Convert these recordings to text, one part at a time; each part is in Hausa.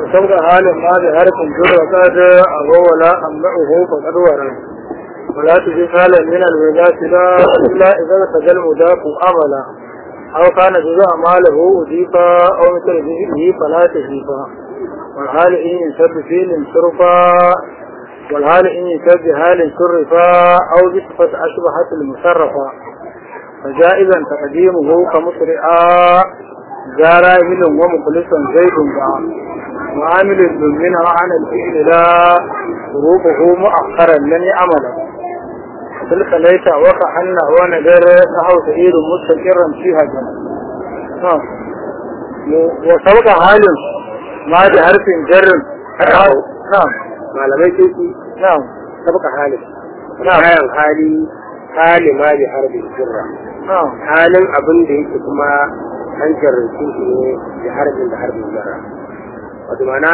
وتبقى حال ما بحرف جر وقد أهو ولا أمنعه فقد ورد ولا تجد حالا من الولاة لا إلا إذا ارتدى المضاف أملا أو كان جزء ماله أضيفا أو مثل به فلا تجيبا والحال إن ينسب فيل صرفا والحال إن ينسب بحال صرفا أو بصفة أشبهت المصرفة فجائزا تقديمه كمسرعا جارا من ومخلصا زيد باع وعامل منها عن الفعل لا ظروفه مؤخرا لن يعمل تلك ليس وكأن ونذر نحو سعيد مستقرا فيها جنة وسبق حال ما بحرف جر نعم malamai sun ki نعم sabaka halin نعم bayan hali hali ma bi harbin jirra نعم halin abin da yake kuma an jarrace shi ne da harbin da harbin jarra wato mana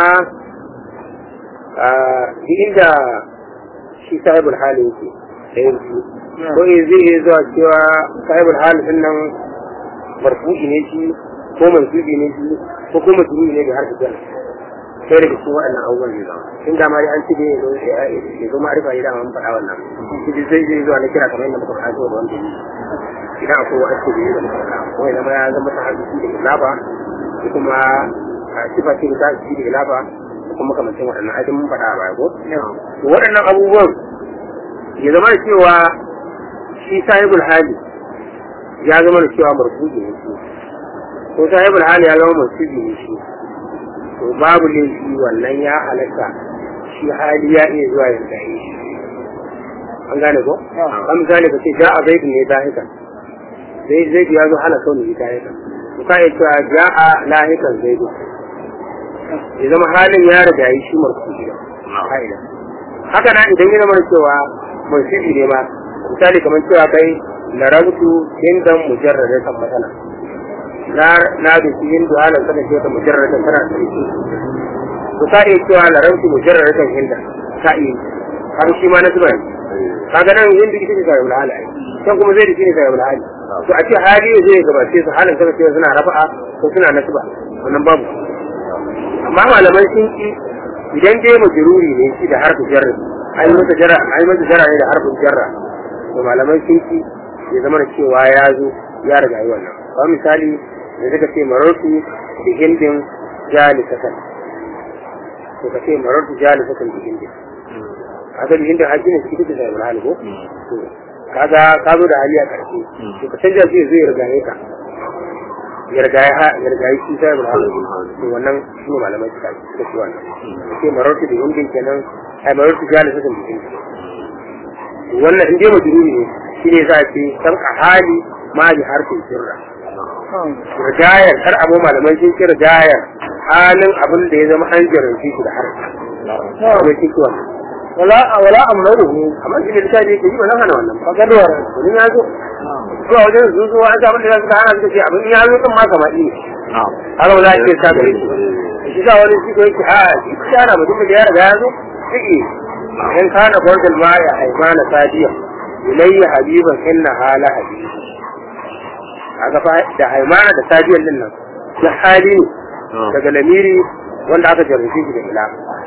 a duk inda shi sahibul hali yake da yanzu ko eh zai iya zuwa cewa sahibul hali din nan marfu'i ne shi ko mansubi ne shi ko kuma majruri ne da harbin jarra sai daga cikin waɗannan abubuwan zai zama in da ma dai an ci dai ya zo ma'arifa ya dama mun faɗa wannan shi zai zai zuwa na kira kamar yadda muka faɗa zuwa da wanda idan akwai wa'azi da ya zama faɗa ko ya zama ya zama ta hadisi da ilaba ko kuma a sifa ce da ta hadisi da ilaba ko kuma kamancin waɗannan ajin mun faɗa a baya ko to waɗannan abubuwan ya zama da cewa shi sahibul hali ya zama da cewa marfu'i ne shi ko sahibul hali ya zama marfu'i ne shi to babu laifi wannan ya halatta shi hali ya iya zuwa ya tsaye shi an gane ko kan misali ka ce ja a zaidu ne dahikan zai zai ya zo hana kauni ne dahikan to ka iya cewa ja a lahikan zaidu ya zama halin ya riga yi shi marfu gida ka'ida haka na idan ya zama cewa marfu'i ne ma misali kamar cewa kai larabtu hindan mujarradatan matsala na na da shi yin duhalan sana ce ta mujarratan tana da shi to ka iya cewa laranci mujarratan hinda ka iya har shi ma na zuba ne kaga nan yin da ita ce sai wala hali kan kuma zai da shi ne sai wala hali to a ce hali zai gabace su halin sana ce suna rafa'a ko suna nasba wannan babu amma malaman sun ki idan dai majruri ne shi da harfin jarra ai masa jarra ai masa jarra ne da harfin jarra to malaman sun ki ya zama da cewa ya zo ya riga yi wannan ba misali da suka ce marartu da hindin jalisatan to ka ce marartu jalisatan da hindin kaga da hindin haƙi ne su kike da hali ko to kaga ka zo da hali a ƙarshe to ka canja shi zai riga ka ya riga ya ha ya riga shi sai da hali to wannan shi ne malamai suka suka ci wannan ka ce marartu da hindin kenan ai marartu jalisatan da hindin wannan in dai majruri ne shine za a ce san a hali ma bi harfin sirra rigayar har abu malamai sun ce rigayar halin abin da ya zama an jaranci shi da harfi akwai ciki wannan ولا ولا أمره amma shi ne da shi ke yi ba zan hana wannan ba فقد ورد wani ya zo zuwa wajen su zuwa an samu da suka hana suka ce abin ya zo kan ma kama iya har wala ce ta gare shi shi sa wani shi ko yake a shi ta yana mutum da ya riga ya zo shi in kana bordal ma ya haifana sadiya ilayya habiban inna hala habibi kaga fa da haimana da sadiyan din nan da hali ne daga lamiri wanda aka jarrace shi da ila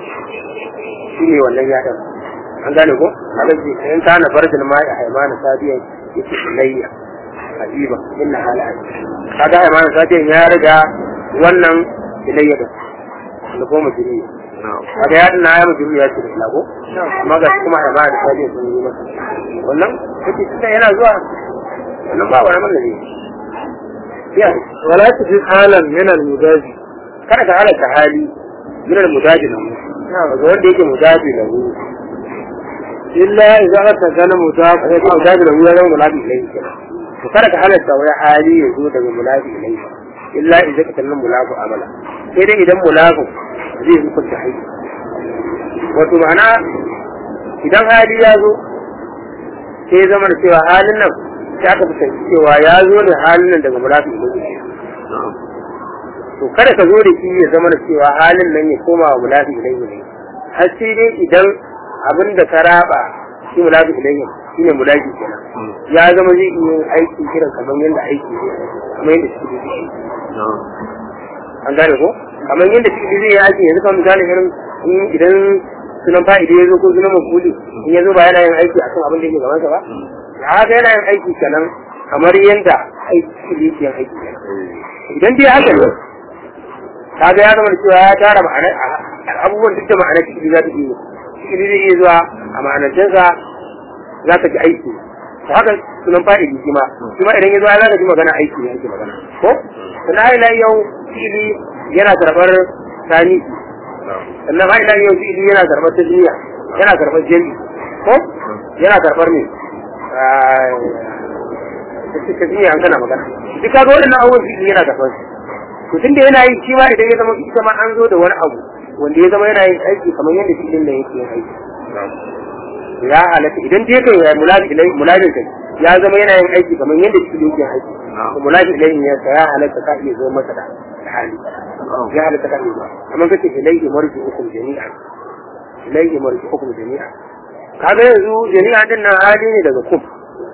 shi ne wannan ya dan an gane ko alaji in kana bardal ma ya haimana sadiyan yake ilayya habiba inna hala kaga haimana sadiyan ya riga wannan ilayya da da ko mujiri kaga ya dinna ya mujiri ya ce da ila ko amma ga kuma haimana da sadiyan sun yi masa wannan kake tunda yana zuwa wannan ba wani mallami يعني ولا تجد حالا من المجاز kada ka halatta hali min al-mudaji lahu daga wanda yake mudaji lahu إلا إذا أتكن مضاف sai ka mudaji lahu ya zama mulabi ilayhi kenan to kada ka halatta wai hali ya zo daga mulabi ilayhi illa idza ka tannan mulabu amala sai dai idan mulabu zai hukunta hayi wato ma'ana idan hali ya zo sai ya zama da cewa halin nan sai aka fuskanci cewa ya zo ne halin nan daga mulabi ilayhi to kada ka zo da shi ya zama da cewa halin nan ya koma wa mulafi ilayhi ne har sai dai idan abin da ka raba shi mulafi ilayhi shine mulafi kenan ya zama zai iya yin aiki kiran kamar yadda aiki ne kamar yadda shi ne an gane ko kamar yadda fi'ili zai yi aiki yanzu kamar misali irin in- idan sunan fa'idi ya zo ko sunan mafuli in ya zo ba yana yin aiki akan abin da yake gaban sa ba da haka yana yin aiki kenan kamar yadda aiki yake yin aiki kenan idan dai haka ne kaga ya zama da cewa ya tara ma'anar abubuwan duk da ma'anar fi'ili za ta iya fi'ili zai iya zuwa a ma'anarcinsa za ka ji aiki to haka sunan fa'ili shi ma shi ma idan ya zo za ka ji magana aiki ne ake magana ko sannan har ila yau fi'ili yana karɓar tani sannan har ila yau fi'ili yana karɓar tasmiya yana karɓar jami ko yana karɓar ne tasmiya an kana magana duk kaga waɗannan abubuwan fi'ili yana karɓar su to tunda yana yi shi ma idan ya zama ita ma an zo da wani abu wanda ya zama yana yin aiki kamar yadda fi'ilin da yake yin aiki ya halatta idan dai kai ya mulabi ilai mulabin kai ya zama yana yin aiki kamar yadda shi yake aiki to mulabi ilai ya ya halatta ka iya zo masa da hali ya halatta ka iya zo amma kace ilai marji hukum jami'a ilai marji hukum jami'a kaga yanzu jami'a din nan hali ne daga kum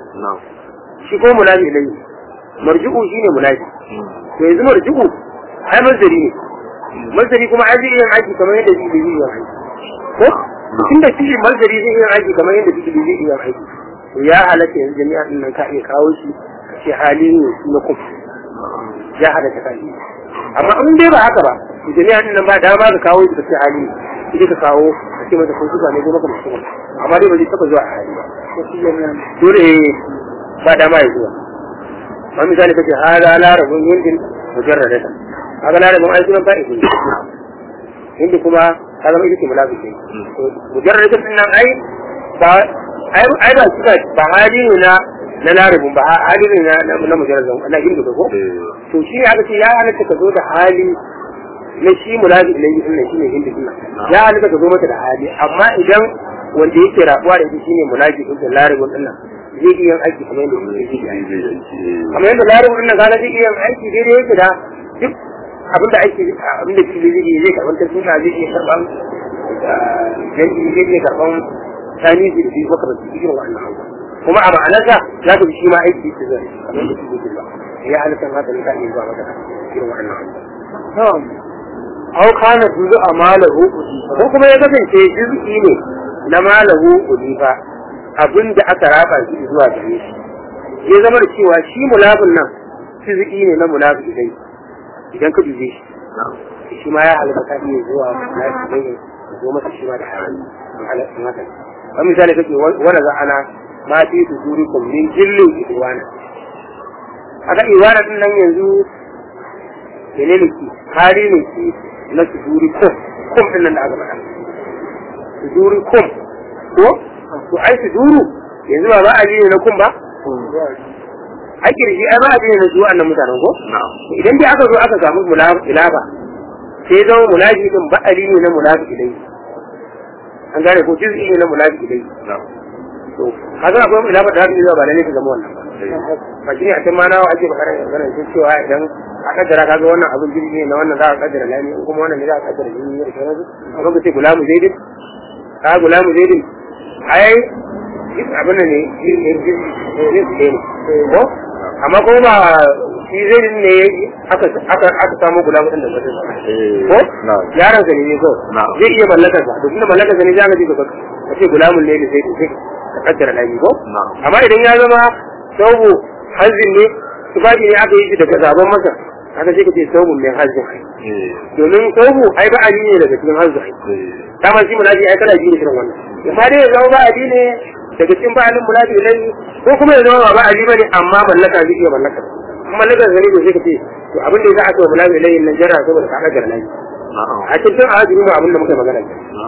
shi ko mulabi ilai marji'u shine mulabi to yanzu marji'u ai mazari ne mazari kuma ai zai yin aiki kamar yadda shi zai yi aiki ko tunda shi mazari zai yin aiki kamar yadda shi zai yi aiki to ya halatta yanzu jami'a din nan ka iya kawo shi ka ce hali ne na kum ya halatta ka yi amma in dai ba haka ba to jami'a din nan ba dama ka kawo shi ka ce hali ne sai ka kawo ka ce masa ko suka ne ko maka mutum amma dai ba zai taba zuwa a hali ba dole ba dama ya zuwa ma misali kace hada larabun yindin mujarradata haka larabun ai sunan fa'idin hindi kuma ka zama ita ce mulafi ce mujarradata din nan ai ba ai ai ba suka ba hali ne na na larabun ba hali ne na na mujarradun na hindi ko to shi ne aka ce ya halatta ka zo da hali na shi mulafi ilayhi din nan shine hindi din ya halatta ka zo mata da hali amma idan wanda yake rabuwa da shi shine mulafi din larabun din nan zai iya aiki kamar yadda yake kamar yadda larabun din nan kaga zai iya aiki daidai yake da duk abin da ake abin da fili zai zai karban ta suna zai iya karban jami'i zai iya karban tani da shi ko karban irin wannan abu kuma a ma'anarsa za ka bi shi ma aiki yake zai kamar da fili ba ya halittar haka ne ka iya zuwa maka irin wannan abu na'am aw kana juzu amalahu ko kuma ya kasance juz'i ne na malahu ulifa abin da aka raba shi zuwa gare shi ya zama da cewa shi mulabin nan juz'i ne na mulabi dai idan ka dube shi shi ma ya halatta ka iya zuwa mulabi dai ya zo masa shi ma da hali an halatta mata kamar misali kake wani za ana ma fi su zuri kun min jillin iwana aka iwana din nan yanzu menene ki hali ne ki na su zuri kum kum din nan da aka faɗa su zuri kum ko to ai su duru yanzu ba ba a ne na kum ba a kirji ai ba a ne na zuwa annan mutanen ko idan dai aka zo aka samu mulaba sai zama mulabi din ba ali ne na mulabi idai an gane ko juz'i ne na mulabi idai to kaga akwai mulaba da haka zuwa ba lalle ta zama wannan ba ba shi ne a can ma nawa ake bakara magana sun cewa idan a kaddara kaga wannan abin jirgi ne na wannan za a kaddara lami in kuma wannan ne za a kaddara jini ne da sauransu amma ka ce gulamu zaidin ka gulamu zaidin ai abin ne ne ko amma kuma ba shi zai ne aka aka aka samu gulamu din da mutum ko yaron sa ne ko zai iya mallakar sa to kuma mallakar sa ne za ka ji ka ce gulamun ne sai sai ka kaddara lami ko amma idan ya zama saubu hazin ne tufafi ne aka yi shi daga zaben masa aka ce ka ce saubu mai hazin domin saubu ai ba ali ne daga cikin hazin dama shi mulaji ai kana ji ne irin wannan amma dai ya zama ba ali ne daga cikin ba alin mulaji ne ko kuma ya zama ba ali bane amma mallaka zai iya mallaka in mallaka zai ne sai ka ce to abin da za a ce mulaji ne nan jara saboda ka ga nan a cikin ajiri ma abin da muka magana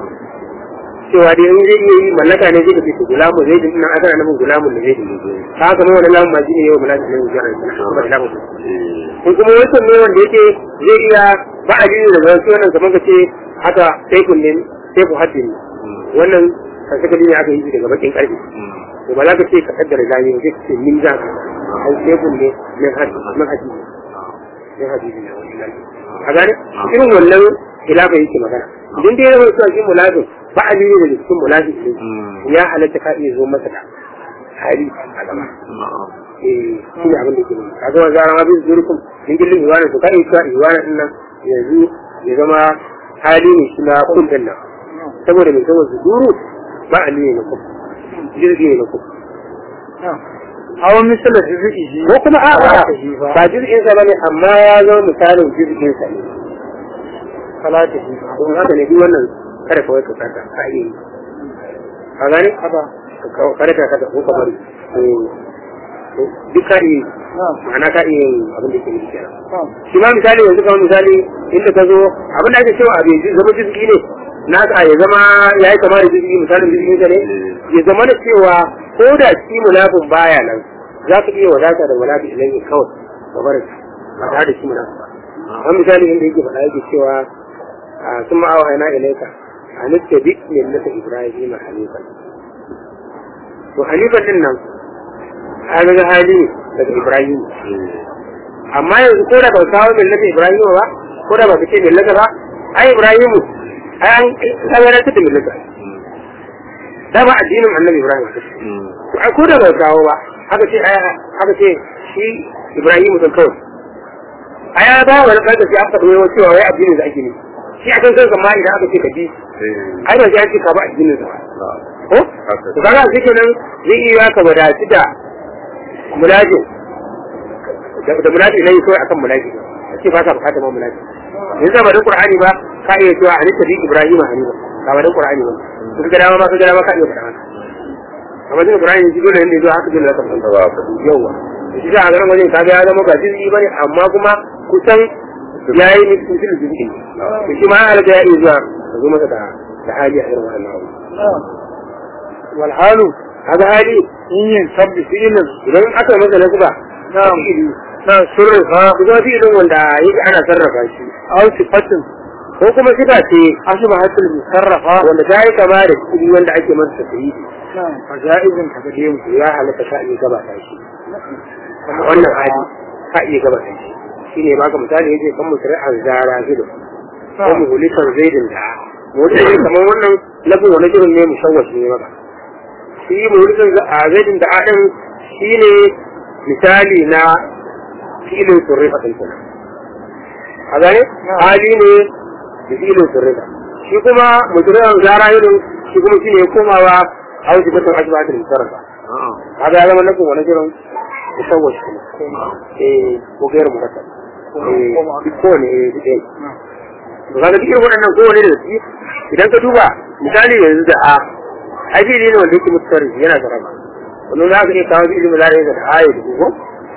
cewa dai in zai iya yi mallaka ne zai ka ce to gulamu zai din nan aka nan gulamu ne zai din ka haka wannan lamun ma shine yau mulaji ne jara kuma da lamun ko kuma wancan ne wanda yake zai iya ba ali ne daga wasu wannan kamar ka ce haka sai kun ne sai ku haddi wannan kan saka ne aka yi daga bakin karfi to ba za ka ce ka kaddara zani ba sai ka ce min za ka ai sai kun ne min haddi min haddi min haddi ne a gane irin wannan khilafa yake magana idan dai yana cewa shi mulazim ba a ne daga cikin mulazim ne ya halatta ka iya zo masa da hali a gaba eh shi ne abin da ke nuna kaga wa zara ma bin zurukun din gillin iwana to ka iya cewa iwana din nan yanzu ya zama hali ne shi na kun din nan saboda mai saboda su duru ba a ne na kun jirgi ne na kun hawa misala jiziki ko kuma a Ba a ta shi ba. ba jirgin sa bane amma ya zama misalin jirgin sa ne salata shi ba don haka ne duk wannan kada kawai ka kasa ka iya yi ka gane haba kada ka kasa ko ka bari Eh, duk ka iya yi na'am ma'ana ka iya yin abin da ke yi kenan na'am shi ma misali yanzu kamar misali inda ka zo abin da ake cewa abin zama jirgi ne na ka ya zama ya yi kama da jirgi misalin jirgin ka ne ya zama da cewa ko da shi munafin baya nan za ka iya wadata da munafin idan ya kawai ka bar shi ba tare da shi munafin ba wani misali inda yake faɗa yake cewa a sun ma'awa ina ilaika a nufta duk millata ibrahim hanifan to hanifan din nan an ga hali ne daga ibrahim amma yanzu ko da ba kawo millata Ibrahim ba ko da ba ka ce millata ba ai Ibrahim ai an kawar ta da millata da ba addinin annabi Ibrahim to ai ko da ba kawo ba haka ce ai haka ce shi Ibrahim sun kawai ai ya ba wani kanka sai aka dawo cewa wai addinin da ake ne shi akan kanka ma idan aka ce ka bi ai ba sai an ce ka ba addinin sa ba ko to kaga shi kenan zai iya ka wadaci da mulajin da munafi ne kawai akan munafi ce ba ka bukata ma munafi yanzu ba da qur'ani ba ka iya cewa ani tabi ibrahim hanifa ba ba da qur'ani ba kun ga dama ma ka ga dama ka iya faɗa haka amma da qur'ani shi dole ne zuwa haka dole ka san ba yawa shi da ga wajen ka ga ya zama ba jiji bane amma kuma kusan yayi ni cikin jiji to shi ma halaka ya iya zuwa ka zo masa da da hali a irin wannan abu na'am wal halu kaga hali in yin sabbi fi'ilin idan aka masa nasba na'am na surrifa kuma fi'ilin wanda yake ana sarrafa shi aw sifatin ko kuma sifa ce ashbahatul musarrafa wanda ta yi kama da kuɗi wanda ake masa tafiyi na'am fajaizin ka gade mu ya halatta ka iya gabata shi wannan hali ka iya gabata shi shi ne baka misali yace kan musari an zara zido ko muhulikan zaidin da wani ne kamar wannan lafin wani jirin ne mushawwash ne maka shi muhulikan a zaidin da adin shi ne misali na filin surrifa ɗin kenan a gane hali ne da filin surrifa shi kuma mutumin zara irin shi kuma shi ne komawa a wajen batun asibitin musarrafa kaga ya zama nufin wani jiran musawwash kuma eh ko gairu murakkab eh duk kowane eh duk ɗaya to kaga duk irin waɗannan kowane da su idan ka duba misali yanzu da a ai fili ne wanda yake mutsari yana da raba wannan za ka iya kawo fili mu zare da ayo da ko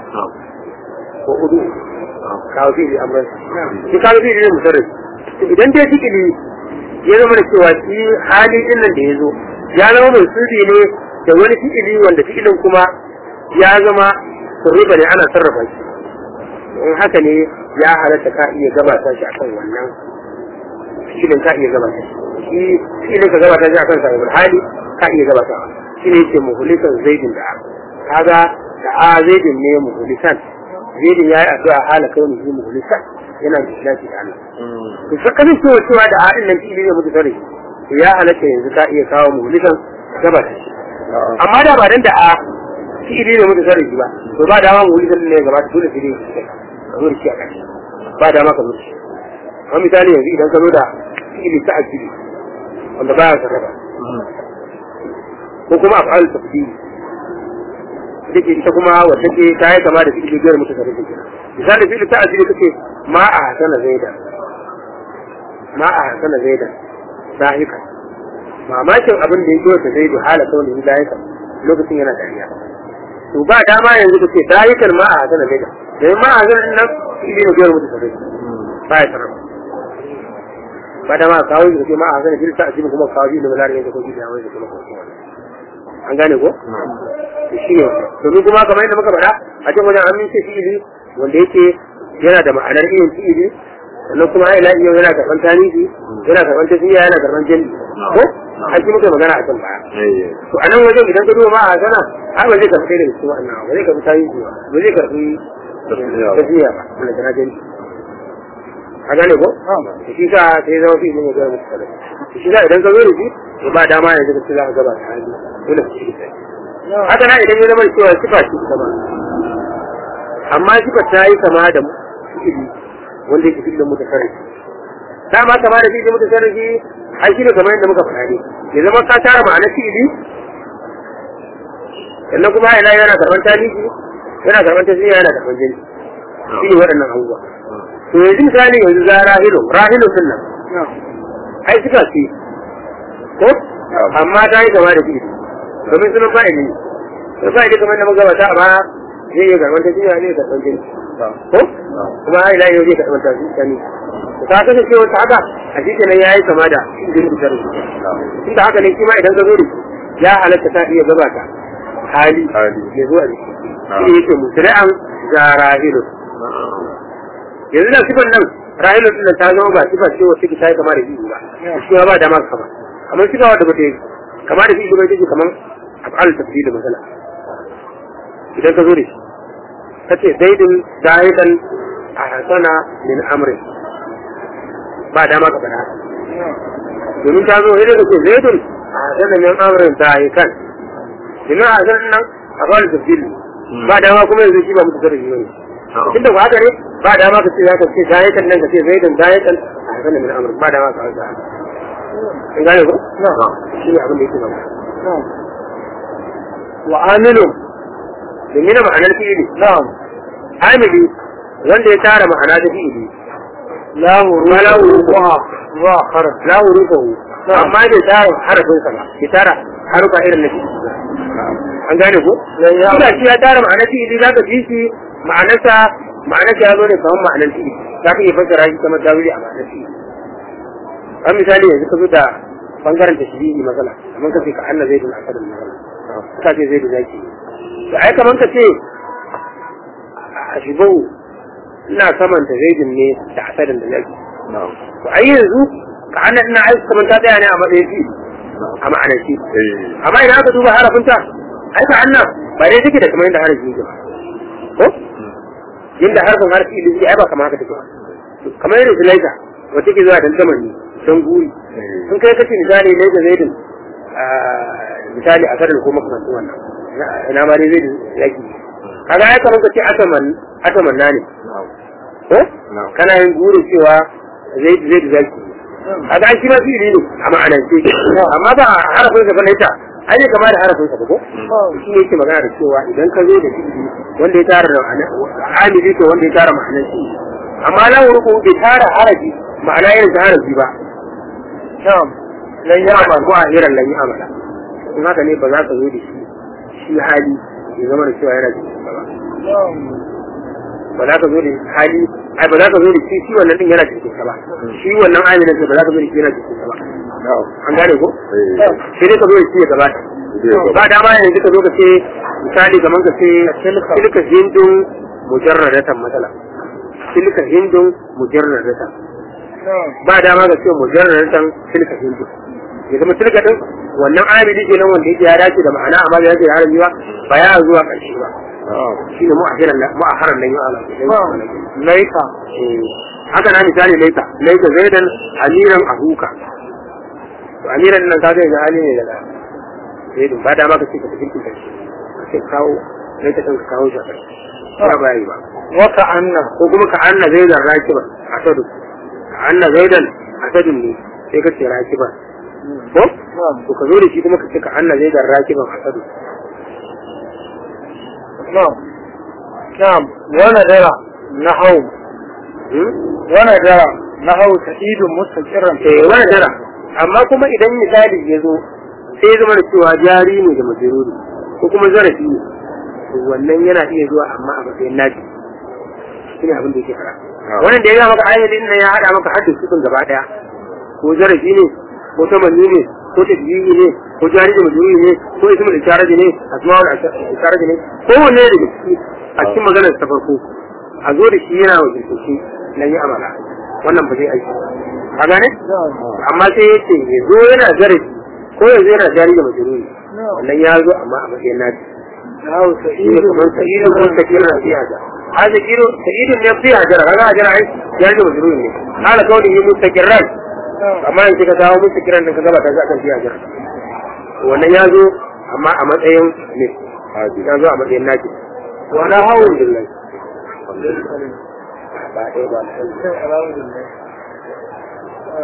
ko udu kawo fili amran shi kawo fili ne mutsari idan dai fikili ya zama da cewa shi hali din nan da ya zo ya zama mai sirri ne da wani fi'ili wanda fi'ilin kuma ya zama surriba ne ana sarrafa shi in haka ne ya halatta ka iya gabata shi akan wannan fi'ilin ka iya gabata shi fi'ilin ka gabata shi akan sahibul hali ka iya gabata shi ne yake muhulikan zaidin da kaga da a zaidin ne muhulikan zaidin ya yi addu'a hala kai ne muhulikan yana da lafi da Allah to sai kanin cewa cewa da a nan fi'ili ne mutu tare to ya halatta yanzu ka iya kawo muhulikan gabata shi amma da ba dan da a fi'ili ne mutu tare ba to ba dama muhulikan ne gabata dole sai dai ka zo da shi a ƙarshe ba dama ka zo da shi kamar misali yanzu idan ka zo da fi'ili ta akili wanda baya sarrafa ko kuma af'al tafsiri take ita kuma wacce ce ta yi kama da fi'ili biyar mutu sarrafa kenan misali fi'ili ta akili kace ma a hasana zaida ma a hasana zaida dahika mamakin abin da ya zo ta zaidu hala kawai da dahika lokacin yana dariya to ba dama yanzu kace dahikan ma a hasana zaida da ma a hasana nan fi'ili ne biyar mutu sarrafa ba ya sarrafa ba da ma kawo shi ma a sanin filta a cikin kuma kawo shi da mulari yanzu ko shi da wani da kuma kuma an gane ko to shi ne domin kuma kamar yadda muka faɗa a cikin wajen amince fi'ili wanda yake yana da ma'anar irin fi'ili sannan kuma ila iya yana karɓar tarihi yana karɓar tafiya yana karɓar jami ko an shi muka magana a can baya to a nan wajen idan ka duba ma a sana ai ba zai karɓi da cikin wannan ba zai karɓi tarihi ba ba zai karɓi tafiya ba wanda ta jami a gane ko shi sa sai zama fi ne ga musu shi sa idan ka zo da shi to ba dama yanzu ka za ka gaba ta hali dole ka shi haka na idan ya zama cewa sifa shi kuma amma sifa ta yi kama da fi'ili wanda yake fi'ilin mutasarrifi dama kama da fi'ilin mutasarrifi ai shi ne kamar yadda muka faɗa ne ya zama ka tara ma'anar fi'ili sannan kuma ina yana karɓar tarihi yana karɓar tasiri yana karɓar jini shi ne waɗannan abubuwa to yanzu misali yanzu za rahilu rahilu sun nan ai suka ce ko amma ta yi kama da fi'ili domin sunan fa'ili ne sun fa'ili kamar da muka gabata amma zai iya karɓar tasiri ne karɓar jini ko kuma ila yau zai karɓar tasiri ta kasance wata haka a shi kenan ya yi kama da fi'ilin mutasarrifi tunda haka ne shi ma idan ka zo da ya halatta ta iya gabata hali ya zo a jiki shi yake musri'an ga rahilu yanzu da sifan nan rahilu din ta zama ba sifa ce wacce ta yi kama da biyu ba shi ma ba da ma kama amma sifa wadda ba ta yi kama da biyu ba take kaman af'al tafsir masala idan ka zo da shi kace zaidun zahidan a hasana min amri ba dama ka faɗa domin ta zo idan ka ce zaidun a hasana min amrin zahikan domin a hasanan nan a fara tafsir ba dama kuma yanzu shi ba mutu sarrafi bane tunda ba haka ne ba dama ka ce za ka ce zahikan nan ka ce zaidan zahikan a hasana min amrin ba dama ka hausa in gane ko shi ne abin da yake ba wa amilu domin na ma'anar fi'ili na'am amili wanda ya tara ma'ana ta fi'ili la huru Ma la huru. wa wa kharaj la hurufahu amma bai tara harafin sa ba bai tara harufa irin na fi'ili ba an gane ko ya Ina shi ya tara ma'anar fi'ili za ka ji shi ma'anarsa ma'anarsa ya zo ne kamar ma'anar fi'ili za ka iya fassara shi kamar dawili a ma'anar fi'ili an misali yanzu ka zo da bangaren tashbihi matsala kamar ka ce ka anna zaidun asadun matsala ka ce zaidu zaki to ai kamar ka ce a shibau ina samanta zaidun ne da asadun da zaki to ai yanzu ka anna ina aiki kamar ta tsaya ne a matsayin fi'ili a ma'anar shi amma idan aka duba harafinta ai ka anna ba dai take da kamar yadda harafi yake ba ko yadda harafin harafi ilimi ai ba kamar haka take ba kamar yadda zulaika wata ke zuwa dandaman ne don guri sun kai kace misali ne da zaidin misali a sarar ko makamantin wannan ina ma dai zaidin yaki kaga ai kamar kace ataman ataman na ne ko kana yin guri cewa zaid zaid zaki kaga ai shi ma fi'ili ne a ma'anance amma ba harafin sa bane ta ai ne kamar da harafin sa ba ko shi ne yake magana da cewa idan ka zo da fi'ili wanda ya tara da amili to wanda ya tara ma'anar shi amma la wuruku bai tara harafi ma'ana irin ta harafi ba na'am lan ya ya'mal ko a irin lan amala in haka ne ba za ka zo da shi shi hali ya zama da cewa yana cikin ba ba za ka zo da hali ai ba za ka zo da shi shi wannan din yana cikin ba shi wannan amilin ba za ka zo da shi yana cikin ba an gane ko sai dai ka zo da shi ya gabata ba dama yanzu ka zo ka ce misali kamar ka ce tilka hindun mujarradatan matsala tilka hindun mujarradatan ba dama ga ce mujarradatan tilka hindun ya zama tilka din wannan amili ke nan wanda yake ya dace da ma'ana amma da yake da harabi ba ba ya zuwa ƙarshe ba shi ne mu'ahiran mu'aharan nan yau ala laika haka na misali laita laita zaidan amiran ahuka to amiran nan ka ga yanzu hali ne daga zaidan ba dama ka ce ka tafi kinta shi ka ce kawo laita ɗin ka kawo shi a ƙarshe ba ba yi ba wa ka anna ko kuma ka anna zaidan rakiban asadu ka anna zaidan asadun ne sai ka ce rakiban ko to ka zo da shi kuma ka ce ka anna zaidan rakiban asadu na'am na'am wa nadara nahau wa nadara nahau sa'idun mustaqirran eh wani dara amma kuma idan misali ya zo sai ya zama da cewa jari ne da majaruri ko kuma zarafi ne to wannan yana iya zuwa amma a matsayin naji shine abin da yake fara wannan da ya ga maka ayyadin nan ya hada maka haddin sifin gaba daya ko zarafi ne ko tamanni ne ko tadbiyi ne ko jari da majaruri ne ko ismul isharaji ne asma'ul isharaji ne ko wanne da ciki a cikin maganar ta farko a zo da shi yana wakilce shi nan yi amala wannan ba zai aiki a gane amma sai ya ce ya zo yana zarafi ko ya zo yana jari da majaluri wannan ya zo amma a matsayin nadi nahau shi ne sa'idun kamar sa'idun ko sakirin na fiya da hada kiro sa'idun ne fiya jara kaga a jara ai jari da majaluri ne hala kawai yi mustaqiran amma in kika dawo mustaqiran din ka gaba ta akan fiya jara wannan ya zo amma a matsayin ne ya zo a matsayin nadi wa na hawo billahi gaba ɗaya ba mutum alhamdulillah